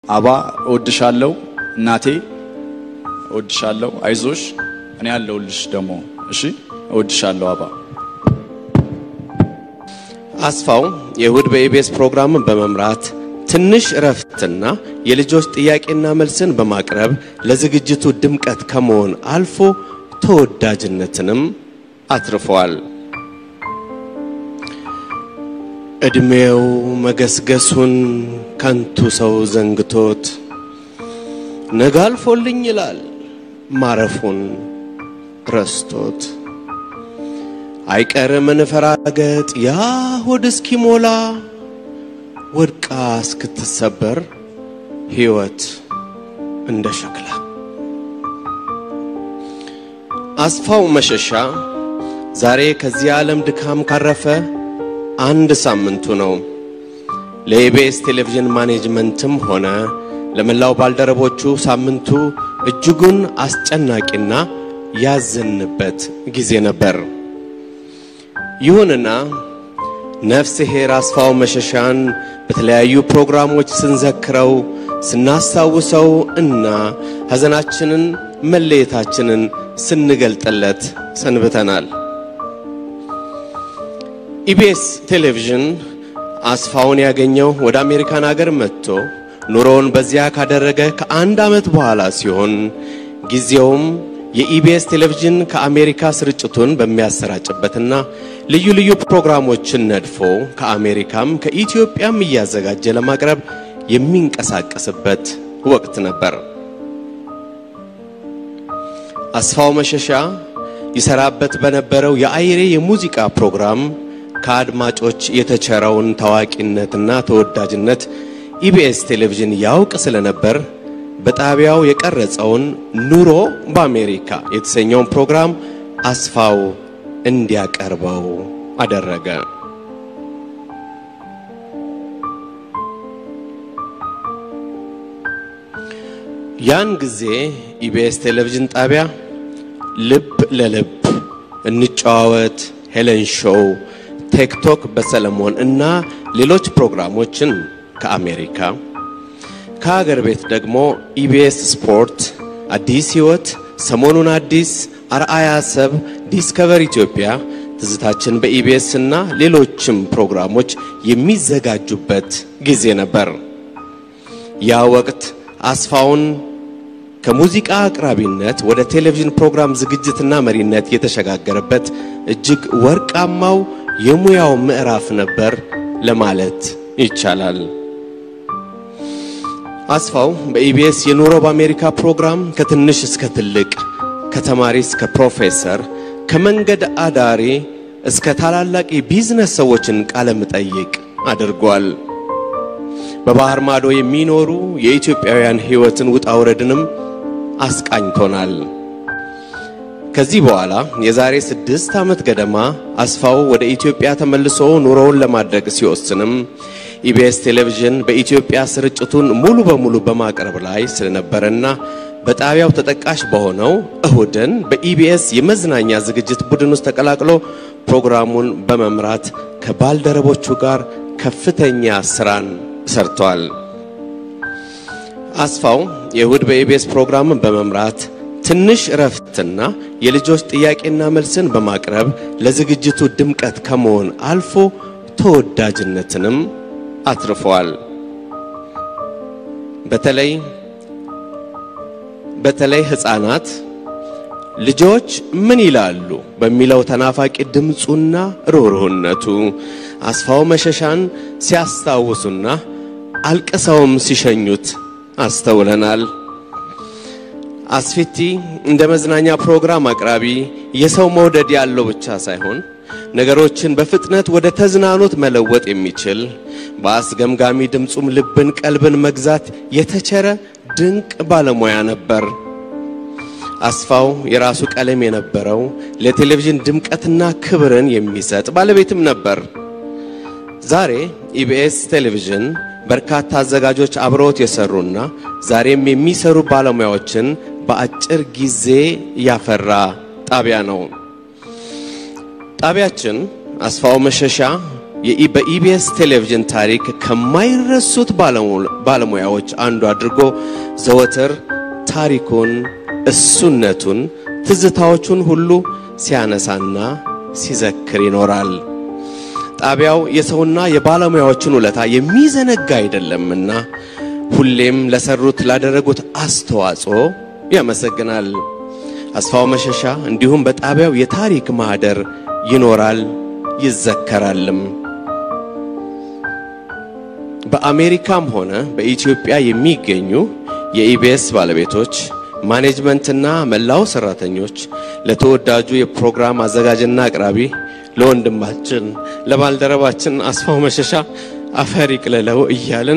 አባ እወድሻለሁ፣ እናቴ እወድሻለሁ፣ አይዞሽ፣ እኔ ያለሁልሽ ደግሞ እሺ፣ እወድሻለሁ አባ። አስፋው የእሁድ በኢቢኤስ ፕሮግራምን በመምራት ትንሽ እረፍትና የልጆች ጥያቄና መልስን በማቅረብ ለዝግጅቱ ድምቀት ከመሆን አልፎ ተወዳጅነትንም አትርፏል። ዕድሜው መገስገሱን ከንቱ ሰው ዘንግቶት ነገ አልፎልኝ ይላል ማረፉን ረስቶት አይቀርም እንፈራገጥ ያ ሆድ እስኪሞላ ወድቃ እስክትሰበር ሕይወት እንደ ሸክላ። አስፋው መሸሻ ዛሬ ከዚህ ዓለም ድካም ካረፈ አንድ ሳምንቱ ነው። ለኢቢኤስ ቴሌቪዥን ማኔጅመንትም ሆነ ለመላው ባልደረቦቹ ሳምንቱ እጅጉን አስጨናቂና ያዘንበት ጊዜ ነበር። ይሁንና ነፍስ ኄር አስፋው መሸሻን በተለያዩ ፕሮግራሞች ስንዘክረው ስናስታውሰው እና ሐዘናችንን መለየታችንን ስንገልጥለት ሰንብተናል። ኢቢኤስ ቴሌቪዥን አስፋውን ያገኘው ወደ አሜሪካን አገር መጥቶ ኑሮውን በዚያ ካደረገ ከአንድ ዓመት በኋላ ሲሆን ጊዜውም የኢቢኤስ ቴሌቪዥን ከአሜሪካ ስርጭቱን በሚያሰራጭበትና ልዩ ልዩ ፕሮግራሞችን ነድፎ ከአሜሪካም ከኢትዮጵያም እያዘጋጀ ለማቅረብ የሚንቀሳቀስበት ወቅት ነበር። አስፋው መሸሻ ይሰራበት በነበረው የአይሬ የሙዚቃ ፕሮግራም ከአድማጮች የተቸረውን ታዋቂነትና ተወዳጅነት ኢቢኤስ ቴሌቪዥን ያውቅ ስለነበር በጣቢያው የቀረጸውን ኑሮ በአሜሪካ የተሰኘውን ፕሮግራም አስፋው እንዲያቀርበው አደረገ። ያን ጊዜ ኢቢኤስ ቴሌቪዥን ጣቢያ ልብ ለልብ፣ እንጨዋወት፣ ሄለን ሾው፣ ቴክቶክ በሰለሞን እና ሌሎች ፕሮግራሞችን ከአሜሪካ ከሀገር ቤት ደግሞ ኢቢኤስ ስፖርት፣ አዲስ ሕይወት፣ ሰሞኑን አዲስ፣ አርአያ ሰብ፣ ዲስከቨር ኢትዮጵያ፣ ትዝታችን በኢቢኤስ እና ሌሎችም ፕሮግራሞች የሚዘጋጁበት ጊዜ ነበር። ያ ወቅት አስፋውን ከሙዚቃ አቅራቢነት ወደ ቴሌቪዥን ፕሮግራም ዝግጅትና መሪነት የተሸጋገረበት እጅግ ወርቃማው የሙያው ምዕራፍ ነበር ለማለት ይቻላል። አስፋው በኢቢኤስ የኑሮ በአሜሪካ ፕሮግራም ከትንሽ እስከ ትልቅ፣ ከተማሪ እስከ ፕሮፌሰር፣ ከመንገድ አዳሪ እስከ ታላላቅ የቢዝነስ ሰዎችን ቃለ መጠይቅ አድርጓል። በባህር ማዶ የሚኖሩ የኢትዮጵያውያን ሕይወትን ውጣ ውረድንም አስቃኝቶናል። ከዚህ በኋላ የዛሬ ስድስት ዓመት ገደማ አስፋው ወደ ኢትዮጵያ ተመልሶ ኑሮውን ለማድረግ ሲወስንም ኢቢኤስ ቴሌቪዥን በኢትዮጵያ ስርጭቱን ሙሉ በሙሉ በማቅረብ ላይ ስለነበረና በጣቢያው ተጠቃሽ በሆነው እሁድን በኢቢኤስ የመዝናኛ ዝግጅት ቡድን ውስጥ ተቀላቅሎ ፕሮግራሙን በመምራት ከባልደረቦቹ ጋር ከፍተኛ ስራን ሰርቷል። አስፋው የእሁድ በኢቢኤስ ፕሮግራምን በመምራት ትንሽ እረፍትና የልጆች ጥያቄና መልስን በማቅረብ ለዝግጅቱ ድምቀት ከመሆን አልፎ ተወዳጅነትንም አትርፈዋል። በተለይ በተለይ ሕፃናት ልጆች ምን ይላሉ በሚለው ተናፋቂ ድምፁና ሩህሩህነቱ አስፋው መሸሻን ሲያስታውሱና አልቅሰውም ሲሸኙት አስተውለናል። አስፊቲ እንደ መዝናኛ ፕሮግራም አቅራቢ የሰው መውደድ ያለው ብቻ ሳይሆን ነገሮችን በፍጥነት ወደ ተዝናኖት መለወጥ የሚችል በአስገምጋሚ ድምፁም ልብን፣ ቀልብን መግዛት የተቸረ ድንቅ ባለሙያ ነበር። አስፋው የራሱ ቀለም የነበረው ለቴሌቪዥን ድምቀትና ክብርን የሚሰጥ ባለቤትም ነበር። ዛሬ ኢቢኤስ ቴሌቪዥን በርካታ አዘጋጆች አብረውት የሰሩና ዛሬም የሚሰሩ ባለሙያዎችን በአጭር ጊዜ ያፈራ ጣቢያ ነው። ጣቢያችን አስፋው መሸሻ የኢ- በኢቢኤስ ቴሌቪዥን ታሪክ ከማይረሱት ባለሙ- ባለሙያዎች አንዱ አድርጎ ዘወትር ታሪኩን፣ እሱነቱን፣ ትዝታዎቹን ሁሉ ሲያነሳና ሲዘክር ይኖራል። ጣቢያው የሰውና የባለሙያዎችን ውለታ የሚዘነጋ አይደለምና ሁሌም ለሰሩት ላደረጉት አስተዋጽኦ ያመሰግናል። አስፋው መሸሻ እንዲሁም በጣቢያው የታሪክ ማህደር ይኖራል ይዘከራልም። በአሜሪካም ሆነ በኢትዮጵያ የሚገኙ የኢቢኤስ ባለቤቶች ማኔጅመንትና መላው ሰራተኞች ለተወዳጁ የፕሮግራም አዘጋጅና አቅራቢ ለወንድማችን ለባልደረባችን አስፋው መሸሻ አፈር ይቅለለው እያልን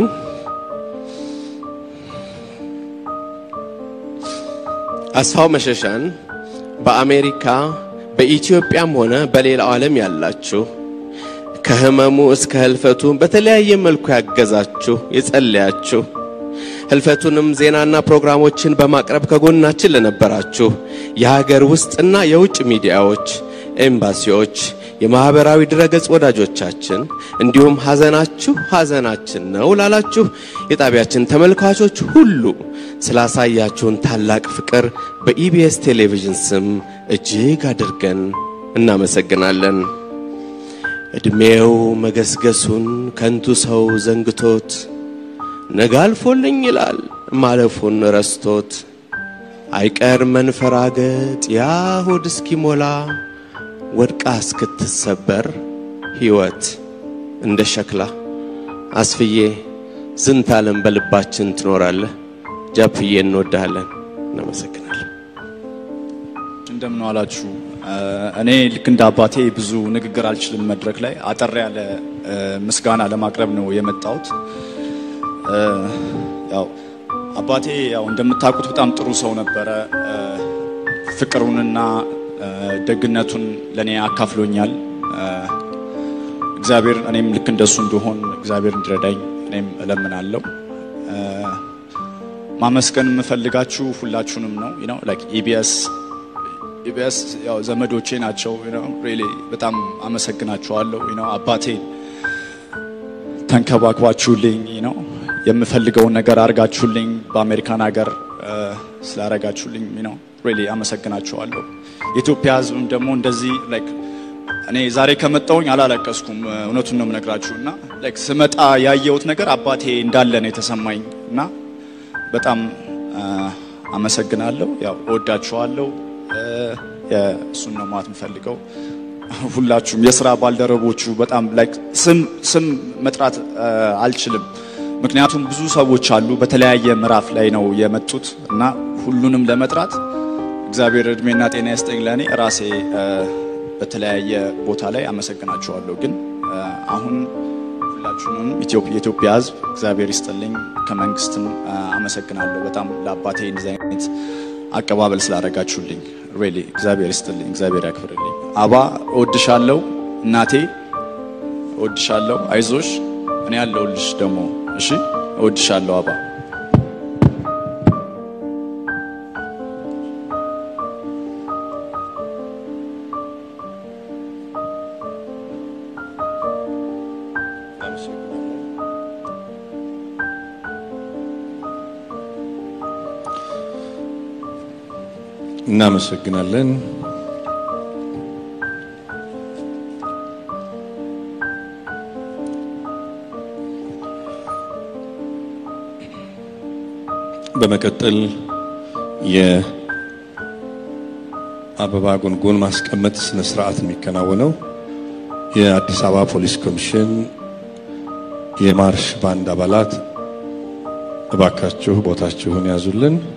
አስፋው መሸሻን በአሜሪካ በኢትዮጵያም ሆነ በሌላው ዓለም ያላችሁ ከህመሙ እስከ ህልፈቱ በተለያየ መልኩ ያገዛችሁ የጸለያችሁ ህልፈቱንም ዜናና ፕሮግራሞችን በማቅረብ ከጎናችን ለነበራችሁ የሀገር ውስጥና የውጭ ሚዲያዎች፣ ኤምባሲዎች፣ የማህበራዊ ድረገጽ ወዳጆቻችን እንዲሁም ሐዘናችሁ ሐዘናችን ነው ላላችሁ የጣቢያችን ተመልካቾች ሁሉ ስላሳያችሁን ታላቅ ፍቅር በኢቢኤስ ቴሌቪዥን ስም እጅግ አድርገን እናመሰግናለን። ዕድሜው መገስገሱን ከንቱ ሰው ዘንግቶት ነገ አልፎልኝ ይላል ማለፉን ረስቶት አይቀር መንፈራገጥ ያ ሆድ እስኪሞላ ወድቃ እስክትሰበር ሕይወት እንደ ሸክላ አስፍዬ ዝንተ ዓለም በልባችን ትኖራለህ። ጃፕዬ እንወድሃለን። እናመሰግናለን። እንደምን ዋላችሁ። እኔ ልክ እንደ አባቴ ብዙ ንግግር አልችልም። መድረክ ላይ አጠር ያለ እ፣ ምስጋና ለማቅረብ ነው የመጣሁት። እ፣ ያው አባቴ ያው እንደምታውቁት በጣም ጥሩ ሰው ነበረ። እ፣ ፍቅሩንና እ፣ ደግነቱን ለእኔ አካፍሎኛል። እ፣ እግዚአብሔር እኔም ልክ እንደሱ እንደሆን እግዚአብሔር እንዲረዳኝ እኔም እለምናለሁ። እ፣ ማመስገን የምፈልጋችሁ ሁላችሁንም ነው ነው ላይክ ኢቢኤስ ኢቢኤስ ያው ዘመዶቼ ናቸው። you know really በጣም አመሰግናችኋለሁ። you know አባቴ ተንከባክባችሁልኝ you know የምፈልገውን ነገር አርጋችሁልኝ በአሜሪካን ሀገር ስላረጋችሁልኝ you know really አመሰግናችኋለሁ። የኢትዮጵያ ሕዝብም ደግሞ እንደዚህ like እኔ ዛሬ ከመጣሁኝ አላለቀስኩም። እውነቱን ነው የምነግራችሁ እና like ስመጣ ያየሁት ነገር አባቴ እንዳለ ነው የተሰማኝ እና በጣም አ፣ አመሰግናለሁ። ያው እወዳችኋለሁ። እ፣ የእሱን ነው ማለት የምፈልገው። ሁላችሁም የስራ ባልደረቦቹ በጣም ላይክ ስም ስም መጥራት አ፣ አልችልም፣ ምክንያቱም ብዙ ሰዎች አሉ በተለያየ ምዕራፍ ላይ ነው የመጡት እና ሁሉንም ለመጥራት እግዚአብሔር እድሜና ጤና ይስጠኝ። ለእኔ ራሴ አ፣ በተለያየ ቦታ ላይ አመሰግናችኋለሁ። ግን አ፣ አሁን ሁላችሁንም ኢትዮጵያ የኢትዮጵያ ሕዝብ እግዚአብሔር ይስጥልኝ። ከመንግስትም አ፣ አመሰግናለሁ በጣም ለአባቴ እንደዚህ አይነት አቀባበል ስላደረጋችሁልኝ ሪሊ እግዚአብሔር ይስጥልኝ፣ እግዚአብሔር ያክብርልኝ። አባ እወድሻለሁ፣ እናቴ እወድሻለሁ፣ አይዞሽ፣ እኔ ያለሁልሽ ደግሞ እሺ፣ እወድሻለሁ አባ። እናመሰግናለን። በመቀጠል የአበባ ጉንጉን ማስቀመጥ ስነ ስርዓት የሚከናወነው የአዲስ አበባ ፖሊስ ኮሚሽን የማርሽ ባንድ አባላት እባካችሁ ቦታችሁን ያዙልን።